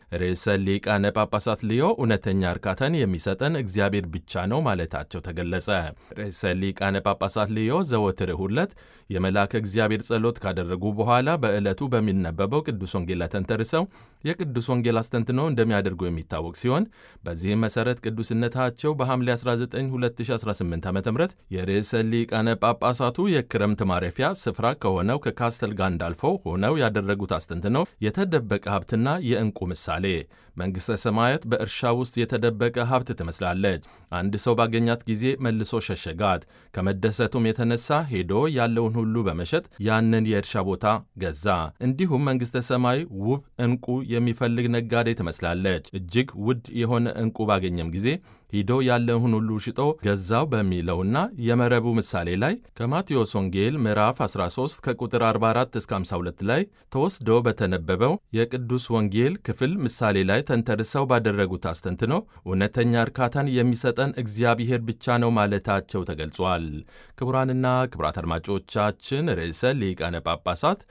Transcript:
ርዕሰ ሊቃነ ጳጳሳት ሊዮ እውነተኛ እርካታን የሚሰጠን እግዚአብሔር ብቻ ነው ማለታቸው ተገለጸ። ርዕሰ ሊቃነ ጳጳሳት ሊዮ ዘወትር እሁድ ዕለት የመልአከ እግዚአብሔር ጸሎት ካደረጉ በኋላ በዕለቱ በሚነበበው ቅዱስ ወንጌል ላይ ተንተርሰው የቅዱስ ወንጌል አስተንትኖ እንደሚያደርጉ የሚታወቅ ሲሆን በዚህም መሠረት ቅዱስነታቸው በሐምሌ 19 2018 ዓ ም የርዕሰ ሊቃነ ጳጳሳቱ የክረምት ማረፊያ ስፍራ ከሆነው ከካስተል ጋንዳልፎ ሆነው ያደረጉት አስተንትነው የተደበቀ ሀብትና የዕንቁ ምሳሌ መንግሥተ ሰማያት በእርሻ ውስጥ የተደበቀ ሀብት ትመስላለች። አንድ ሰው ባገኛት ጊዜ መልሶ ሸሸጋት። ከመደሰቱም የተነሳ ሄዶ ያለውን ሁሉ በመሸጥ ያንን የእርሻ ቦታ ገዛ። እንዲሁም መንግሥተ ሰማይ ውብ ዕንቁ የሚፈልግ ነጋዴ ትመስላለች። እጅግ ውድ የሆነ ዕንቁ ባገኘም ጊዜ ሂዶ ያለውን ሁሉ ሽጦ ገዛው በሚለውና የመረቡ ምሳሌ ላይ ከማቴዎስ ወንጌል ምዕራፍ 13 ከቁጥር 44 እስከ 52 ላይ ተወስዶ በተነበበው የቅዱስ ወንጌል ክፍል ምሳሌ ላይ ተንተርሰው ባደረጉት አስተንትኖ እውነተኛ እርካታን የሚሰጠን እግዚአብሔር ብቻ ነው ማለታቸው ተገልጿል። ክቡራንና ክቡራት አድማጮቻችን ርዕሰ ሊቃነ ጳጳሳት